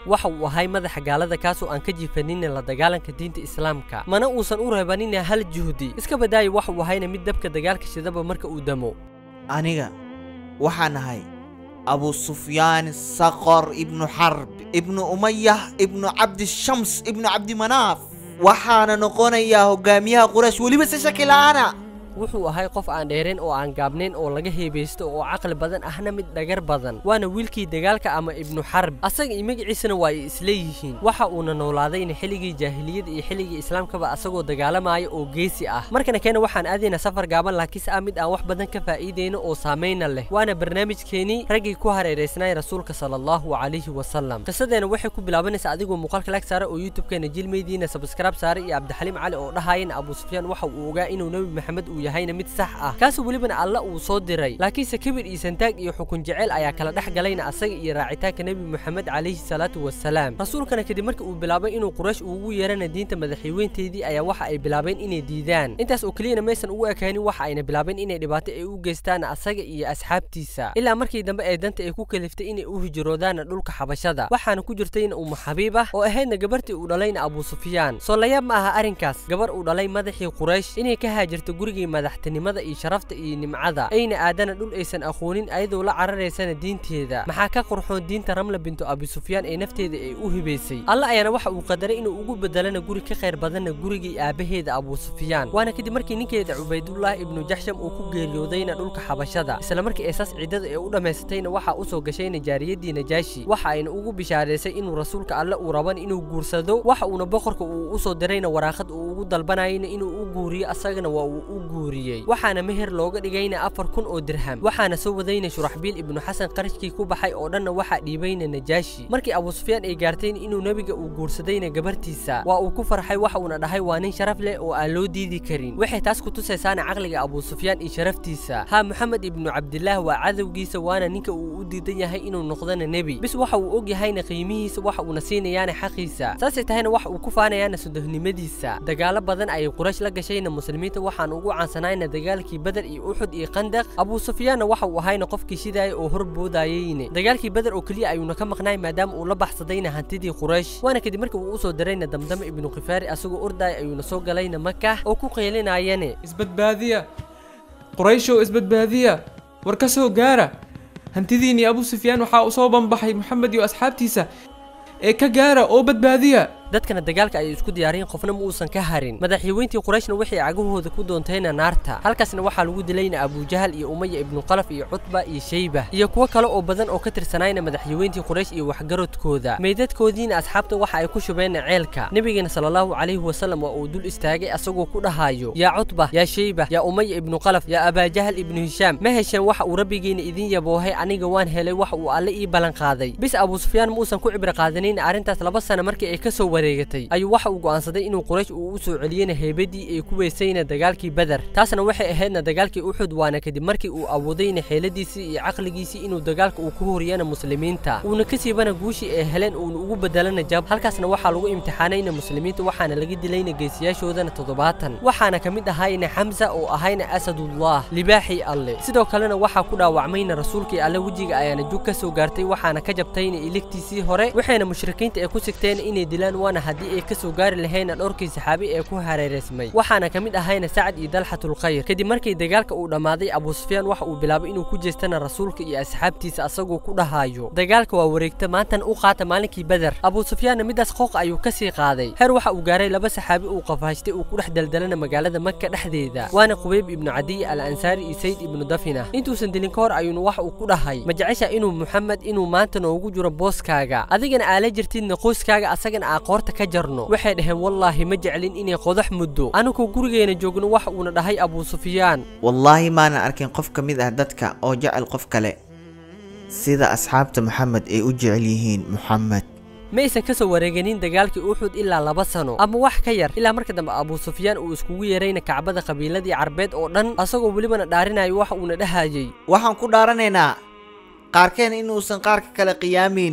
waxa uu ahay madaxa gaalada kaasoo aan ka jiifanina la dagaalanka diinta islaamka mana uusan u reebanina hal juhdi iska badaayo waxa uu ahayna mid dabka dagaalka shidaba marka uu damo aniga waxaan ahay abu sufyaan saqor ibnu xarb ibnu umayah ibnu cabdishams ibnu cabdimanaaf waxaana noqonayaa hogaamiyaha quraysh weliba si shaki la'aana wuxuu ahay qof aan dheerayn oo aan gaabnayn oo laga heebaysto oo caqli badan ahna mid dhagar badan waana wiilkii dagaalka ama ibnu xarb asaga iyo magaciisana waa ay isleeyihiin waxa uuna noolaadayna xilligii jaahiliyada iyo xilligii islaamkaba asagoo dagaalamaya oo geesi ah markana keena waxaan aadaynaa safar gaaban laakiinse ah mid aan wax badan ka faa'iidayno oo saamayna leh waana barnaamijkeenii raggii ku hareeraysnaay rasuulka sala allahu calayhi wasalam qisadeena waxay ku bilaabanaysaa adigoo muuqaalka lag saara oo youtube-keena jilmaydiina sabskraib saara iyo cabdixaliim cali oo dhahayana abu sufyaan waxa uu ogaa inuu nebi maxamed uu yahayna mid sax ah kaasoo welibana alla uu soo diray laakiinse kibir iyo santaag iyo xukun jecel ayaa kala dhex galayna asaga iyo raacitaanka nebi moxamed calayhi salaatu wasalaam rasuulkana kadib markii uu bilaabay inuu quraysh ugu yeerana diinta madaxweynteedii ayaa waxa ay bilaabeen inay diidaan intaas oo keliyana maysan ugu ekaanin waxa ayna bilaabeen inay dhibaato ay u geystaan asaga iyo asxaabtiisa ilaa markii dambe ee danta ay ku kaliftay inay u hijroodaana dhulka xabashada waxaana ku jirtayna umu xabiib ah oo ahaydna gabartii uu dhalayna abu sufyaan soo layaab ma aha arrinkaas gabar uu dhalay madaxii quraysh inay ka haajirto gurigii madaxtinimada iyo sharafta iyo nimcada ayna aadana dhul aysan aqoonin ayadoo la cararaysana diinteeda maxaa ka qurxoon diinta ramla bintu abi sufyaan ee nafteeda ay u hibaysay alla ayaana waxa uu qadaray inuu ugu bedelana guri ka khayr badanna gurigii aabaheeda abu sufyaan waana kadib markii ninkeeda cubaydullah ibnu jaxsham uu ku geeriyoodayna dhulka xabashada isla markii eesaas ciidada ee u dhammaysatayna waxaa u soo gashayna jaariyadii najaashi waxa ayna ugu bishaaraysay inuu rasuulka alle uu raban inuu guursado waxa uuna boqorka uu u soo dirayna waraaqad uu ugu dalbanayna inuu u guuriyo asagana waa uu u guuriyey waxaana meher looga dhigayna afar kun oo dirham waxaana soo wadayna shuraxbiil ibnu xasan qarashkii ku baxay oo dhanna waxaa dhiibayna najaashi markii abu sufyaan ay gaartayn inuu nebiga uu guursadayna gabartiisa waa uu ku farxay waxa uuna dhahay waa nin sharaf leh oo aan loo diidi karin waxay taas ku tusaysaana caqliga abu sufyaan iyo sharaftiisa haa moxamed ibnu cabdillaah waa cadowgiisa waana ninka uu u diidan yahay inuu noqdana nebi bis waxa uu og yahayna qiimihiisa waxa uuna siinayaana xaqiisa saasay tahayna waxa uu ku faanayaana sudahnimadiisa dagaalo badan ayay quraysh la gashayna muslimiinta waxaan ugu caansanayna dagaalkii badar iyo uxud iyo qandaq abu sufyaanna waxa uu ahayna qofkii shidaaya oo horboodayeyne dagaalkii badar oo keliya ayuuna ka maqnaay maadaama uu la baxsadayna hantidii quraysh waana kadib markii uu u soo dirayna damdame ibnu khifaari asagoo ordaaya ayuuna soo galayna maka oo ku qeelinayane isbadbaadiya qurayshow isbadbaadiya war ka soo gaara hantidiinii abu sufyaan waxaa u soo banbaxay moxamed iyo asxaabtiisa ee ka gaara oo badbaadiya dadkana dagaalka ayay isku diyaariyeen qofna ma uusan ka harin madaxyaweyntii qurayshna waxay cagahooda ku doontayna naarta halkaasna waxaa lagu dilayna abujahal iyo umaya ibnu qalaf iyo cutba iyo shayba iyo kuwo kale oo badan oo ka tirsanayna madaxyaweyntii quraysh iyo waxgaradkooda meydadkoodiina asxaabta waxa ay ku shubeenna ceelka nebigeena sala allahu calayhi wasalam waa uu dul istaagay asagoo ku dhahayo yaa cutba yaa shayba yaa umaya ibnu qalaf yaa abaajahal ibnu hishaam ma hesheen waxa uu rabbigeena idin yaboohay aniga waan helay waxa uu alle ii ballan qaaday bis abu sufyaan ma uusan ku cibro qaadanin arrintaas laba sana markii ay ka soo wareegatay ayuu waxa uu go'aansaday inuu quraysh uu u soo celiyena heybadii ay ku weysayna dagaalkii badar taasna waxay ahaydna dagaalkii uxud waana kadib markii uu awoodayna xeeladiisii iyo caqligiisii inuu dagaalka uu ku horiyana muslimiinta uuna ka siibana guushii ay heleen uuna ugu bedelana jab halkaasna waxaa lagu imtixaanayna muslimiinta waxaana laga dilayna geesiyaashoodana toddobaatan waxaana ka mid ahayna xamsa oo ahayna asadullah libaaxii alle sidoo kalena waxaa ku dhaawacmayna rasuulkii alle wejiga ayaana jug ka soo gaartay waxaana ka jabtayna iligtiisii hore waxayna mushrikiinta ay ku sigteen inay dilaan waana haddii ay ka soo gaari lahayna dhowrkii saxaabi ee ku hareereysmay waxaana ka mid ahayna sacad iyo dalxatulkhayr kadib markii dagaalka uu dhammaaday abu sufyaan waxa uu bilaabay inuu ku jeestana rasuulka iyo asxaabtiisa asagoo ku dhahayo dagaalka waa wareegta maantan u qaata maalinkii badar abu sufyaanna midaas qooq ayuu ka sii qaaday heer waxa uu gaaray laba saxaabi uu qafaashtay uu ku dhex daldalana magaalada maka dhexdeeda waana qubayb ibnu cadiy al ansaari iyo sayd ibnu dafina intuusan dilin ka hor ayuuna waxa uu ku dhahay ma jecesha inuu muxamed inuu maanta noogu jiro booskaaga adigana aala jirtidna qoyskaaga asagana aa qoorta ka jarno waxay dhaheen wallaahi ma jeclin inay qodax muddo anigoo gurigeena joogno waxa uuna dhahay abu sufyaan wallaahi maanan arkin qof ka mid ah dadka oo jecel qof kale sida asxaabta moxamed ay u jecel yihiin moxamed ma aysan ka soo wareeganin dagaalkii uxud ilaa laba sano ama wax ka yar ilaa marka dambe abu sufyaan uu iskugu yeerayna kacbada qabiiladii carbeed oo dhan asagoo welibana dhaarinayo waxa uuna dhahayey waxaan ku dhaaranaynaa qaarkeen inuusan qaarka kale qiyaamaynin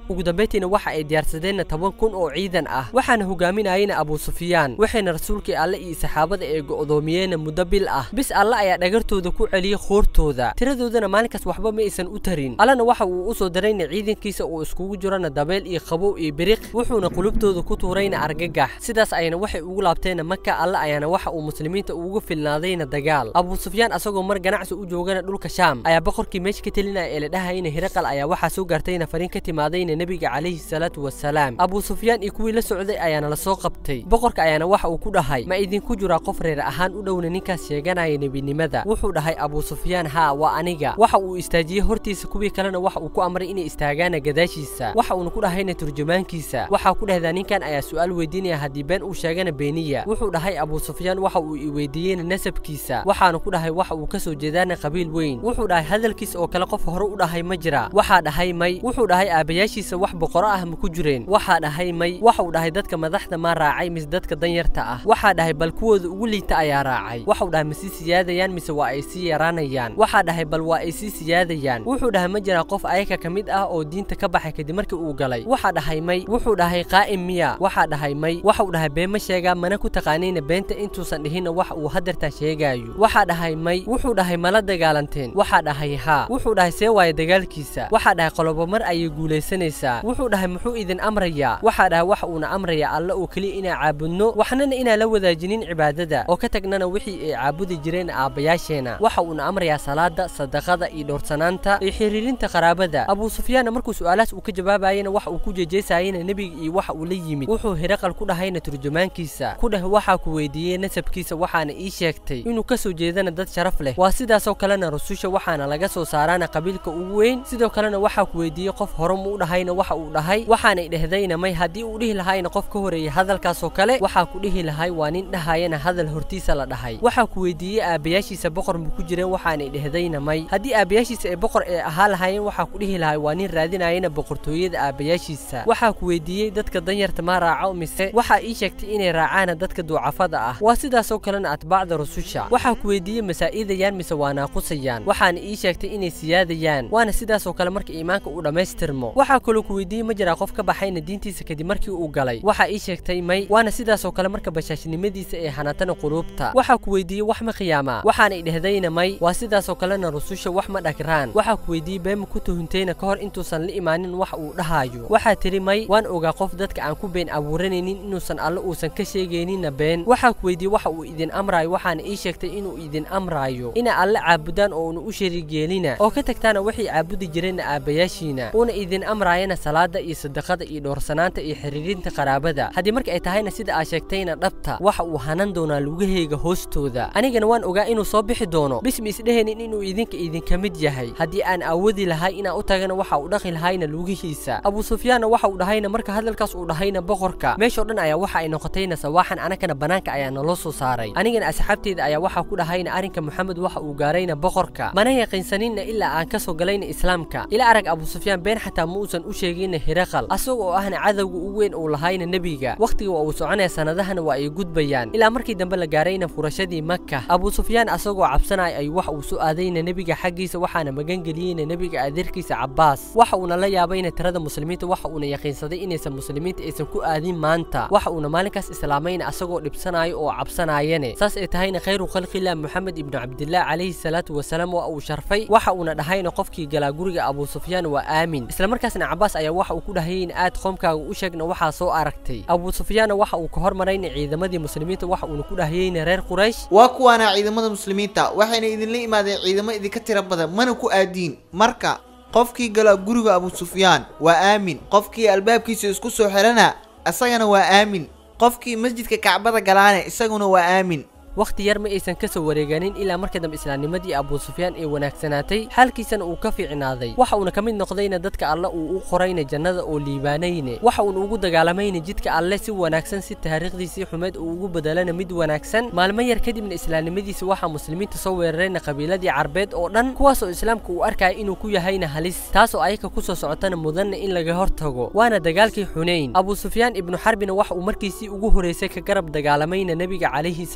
ugu dambayntiina waxa ay diyaarsadeenna toban kun oo ciidan ah waxaana hogaaminayena abu sufyaan waxayna rasuulkii alle iyo saxaabada ee go'doomiyeenna muddo bil ah bis alle ayaa dhagartooda ku celiyey khoortooda tiradoodana maalinkaas waxba ma aysan u tarin allena waxa uu u soo darayna ciidankiisa uu iskugu jirana dabeel iyo qabow iyo biriq wuxuuna qulubtooda ku tuurayna argagax sidaas ayana waxay ugu laabteenna maka alle ayaana waxa uu muslimiinta ugu filnaadayna dagaal abu sufyaan asagoo mar ganacsi u joogana dhulka shaam ayaa boqorkii meesha ka telinaya ee la dhahayna hiraqal ayaa waxaa soo gaartayna fariin ka timaadayna nebiga calayhi salaatu wasalaam abu sufyaan iyo kuwii la socday ayaana la soo qabtay boqorka ayaana waxa uu ku dhahay ma idinku jiraa qof reer ahaan u dhowna ninkaas sheeganaya nebinimada wuxuu dhahay abu sufyaan haa waa aniga waxa uu istaajiyey hortiisa kuwii kalena waxa uu ku amray inay istaagaana gadaashiisa waxa uuna ku dhahayna turjumaankiisa waxaa ku dhehdaa ninkan ayaa su'aal weydiinaya haddii been uu sheegana beeniya wuxuu dhahay abu sufyaan waxa uu i weydiiyeyna nasabkiisa waxaana ku dhahay waxa uu ka soo jeedaana qabiil weyn wuxuu dhahay hadalkiisa oo kale qof hore u dhahay ma jira waxaa dhahay may wuxuu dhahay aabayaashiisa wax boqoro ah ma ku jireen waxaa dhahay may waxa uu dhahay dadka madaxda ma raacay mise dadka danyarta ah waxaa dhahay bal kuwooda ugu liita ayaa raacay waxau dhahay ma sii siyaadayaan mise waa ay sii yaraanayaan waxaa dhahay bal waa ay sii siyaadayaan wuxuu dhahay ma jiraa qof ayaka ka mid ah oo diinta ka baxay kadib markii uu galay waxaa dhahay may wuxuu dhahay qaa'im miya waxaa dhahay may waxau dhahay been ma sheegaa mana ku taqaanayna beenta intuusan dhihinna wax uu hadeertaa sheegaayo waxaa dhahay may wuxuu dhahay mala dagaalanteen waxaa dhahay haa wuxuu dhahay see waaye dagaalkiisa waxaa dhahay qolobo mar ayay guulaysanaysaa wuxuu dhahay muxuu idin amrayaa waxaa dhahay waxa uuna amrayaa alle oo keliya inaan caabudno waxnana inaan la wadaajinin cibaadada oo ka tagnana wixii ay caabudi jireen aabbayaasheena waxa uuna amrayaa salaada sadaqada iyo dhowrsanaanta iyo xiriirinta qaraabada abu sufyaanna markuu su'aalahaas uu ka jawaabayena waxa uu ku jeejeesayena nebiga iyo waxa uu la yimid wuxuu hiraqal ku dhahayna turjumaankiisa ku dheh waxaa ku weydiiyey nasabkiisa waxaana ii sheegtay inuu ka soo jeedana dad sharaf leh waa sidaasoo kalena rususha waxaana laga soo saaraana qabiilka ugu weyn sidoo kalena waxaa ku weydiiyey qof hore mu u dhahayna waxa uu dhahay waxaanay dhehdayna may haddii uu dhihi lahayna qof ka horeeyey hadalkaasoo kale waxaa ku dhihi lahay waa nin dhahayana hadal hortiisa la dhahay waxaa ku weydiiyey aabayaashiisa boqor ma ku jireen waxaanay dhehdayna may haddii aabayaashiisa ay boqor ee ahaa lahaayeen waxaa ku dhihi lahay waa nin raadinayana boqortooyada aabayaashiisa waxaa ku weydiiyey dadka danyarta ma raaco mise waxaa ii sheegtay inay raacaana dadka duucafada ah waa sidaasoo kalena atbaacda rususha waxaa ku weydiiyey masaa'idayaan mise waa naaqusayaan waxaana ii sheegtay inay siyaadayaan waana sidaasoo kale marka iimaanka uu dhammaystirmo waxaa kaloo ku weydiiyey ma jiraa qof ka baxayna diintiisa kadib markii uu galay waxaa ii sheegtay may waana sidaasoo kale marka bashaashnimadiisa ee hanatana quluubta waxaa ku weydiiyey wax ma khiyaamaa waxaanay dhehdayna may waa sidaasoo kalena rususha wax ma dhagraan waxaa ku weydiiyey beema ku tuhuntayna ka hor intuusan la imaanin wax uu dhahaayo waxaa tiri may waan ogaa qof dadka aan ku been abuuranaynin inuusan alle uusan ka sheegayninna been waxaa ku weydiiyey waxa uu idin amraayo waxaana ii sheegtay inuu idin amraayo ina alle caabudaan oo una u shariig yeelina oo ka tagtaana waxay caabudi jireenna aabbayaashiina uuna idin amraayana salaada iyo sadaqada iyo dhowrsanaanta iyo xiriirinta qaraabada haddii marka ay tahayna sida aa sheegtayna dhabta waxa uu hanan doonaa lugahayga hoostooda anigana waan ogaa inuu soo bixi doono bismi isdhehaynin inuu idinka idinka mid yahay haddii aan awoodi lahay inaan u tagana waxa uu dhaqi lahayna lugihiisa abu sufyaanna waxa uu dhahayna marka hadalkaas uu dhahayna boqorka meeshoo dhan ayaa waxa ay noqotayna sawaaxan anakana banaanka ayaa naloo soo saaray anigana asxaabteeda ayaa waxaa ku dhahayna arrinka moxamed waxa uu gaarayna boqorka mana yaqiinsaninna ilaa aan ka soo galayna islaamka ila arag abu sufyaan been xataa ma uusan u sheeginna hiraqal asaga oo ahna cadowga ugu weyn uu lahayna nebiga wakhtiga waa uu soconaya sanadahana waa ay gudbayaan ilaa markii dambe la gaarayna furashadii maka abu sufyaan asagoo cabsanaya ay wax uu soo aadayna nebiga xaggiisa waxaana magangeliyeyna nebiga adeerkiisa cabbaas waxa uuna la yaabayna tirada muslimiinta waxa uuna yaqiinsaday inaysan muslimiinta aysan ku aadin maanta waxa uuna maalinkaas islaamayna asagoo dhibsanayo oo cabsanaayane saas ay tahayna khayru khalqillah moxamed ibnu cabdillaah calayhi salaatu wasalaam waa uu sharfay waxa uuna dhahayna qofkii galaa guriga abu sufyaan waa aamin islamarkaasna cabbaas ayaa waxa uu ku dhahayeyna aad qoomkaaga u sheegna waxaa soo aragtay abu sufyaanna waxa uu ka hormarayna ciidamadii muslimiinta waxa uuna ku dhahayeyna reer quraysh waa kuwaana ciidamada muslimiinta waxayna idinla imaadeen ciidamo idinka tira badan mana ku aadiin marka qofkii gala guriga abu sufyaan waa aamin qofkii albaabkiisa isku soo xirana isagana waa aamin qofkii masjidka kacbada galaane isaguna waa aamin wakhti yar ma aysan ka soo wareeganin ilaa marka dambe islaamnimadii abu sufyaan ay wanaagsanaatay xaalkiisana uu ka fiicnaaday waxa uuna ka mid noqdayna dadka alle uu u qorayna jannada oo liibaanayne waxa uuna ugu dagaalamayna jidka alle si wanaagsan si taariikhdiisii xumeed uu ugu bedelana mid wanaagsan maalmo yar kadibna islaamnimadiisa waxaa muslimiinta soo weerarayna qabiiladii carbeed oo dhan kuwaasoo islaamka uu arkaya inuu ku yahayna halis taasoo ayaka ku soo socotana mudanna in laga hortago waana dagaalkii xunayn abu sufyaan ibnu xarbina waxa uu markiisii ugu horeysay ka garab dagaalamayna nebiga calayhi salaatu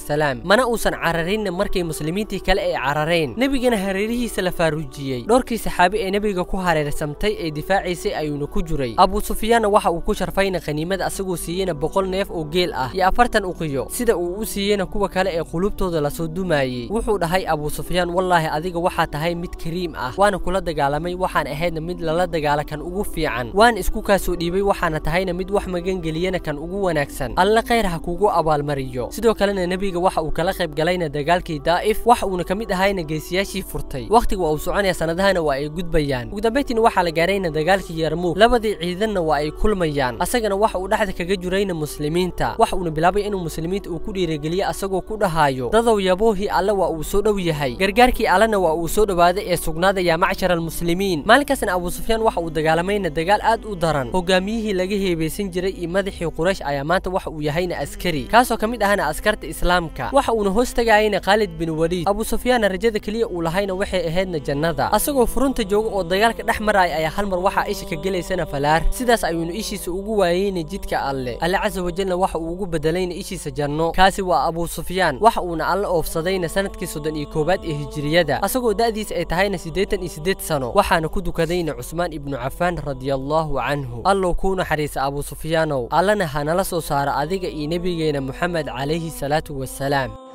wasalaam mana uusan cararinna markay muslimiintii kale ay carareen nebigana hareerihiisa la faaruujiyey dhowrkii saxaabi ee nebiga ku hareersamtay ee difaacaysay ayuuna ku jiray abu sufyaanna waxa uu ku sharfayna khaniimada asagoo siiyeyna boqol neef oo geel ah iyo afartan uqiyo sida uu u siiyeyna kuwa kale ee qulubtooda lasoo dumaayey wuxuu dhahay abu sufyaan wallaahi adiga waxaa tahay mid kariim ah waana kula dagaalamay waxaan ahaydna mid lala dagaala kan ugu fiican waan isku kaasoo dhiibay waxaana tahayna mid wax magangeliyana kan ugu wanaagsan alla khayr ha kugu abaalmariyo sidoo kalena nebiga waxa uu kala qayb galayna dagaalkii daa'if wax uuna ka mid ahayna geesiyaashii furtay wakhtiga waa uu soconaya sanadahana waa ay gudbayaan ugu dambayntiina waxaa la gaarayna dagaalkii yarmuug labadii ciidanna waa ay kulmayaan asagana waxa uu dhexda kaga jirayna muslimiinta waxa uuna bilaabay inuu muslimiinta uu ku dhiirigeliyo asagoo ku dhahayo dadow yaboohii alle waa uu soo dhow yahay gargaarkii allena waa uu soo dhowaaday ee sugnaada yaa macshar almuslimiin maalinkaasna abu sufyaan waxa uu dagaalamayna dagaal aad u daran hogaamiyihii laga heebaysan jiray iyo madaxii quraysh ayaa maanta waxa uu yahayna askari kaasoo ka mid ahna askarta islaamka waxa uuna hoos tagayayna khaalid bin waliid abu sufyaanna rajada keliya uu lahayna waxay ahaydna jannada asagoo furunta jooga oo dagaalka dhex maraya ayaa hal mar waxaa isha ka gelaysana falaar sidaas ayuuna ishiisa ugu waayeyna jidka alle alle casa wajalna waxa uu ugu bedelayna ishiisa janno kaasi waa abu sufyaan waxa uuna alle oofsadayna sanadkii soddon iyo koowaad ee hijiriyada asagoo da'diisa ay tahayna siddeetan iyo siddeed sano waxaana ku dukadayna cusmaan ibnu cafaan radiallahu canhu allow kuu naxariisa abu sufyaanow allana hanala soo saara adiga iyo nebigeena moxamed calayhi salaatu wasalaam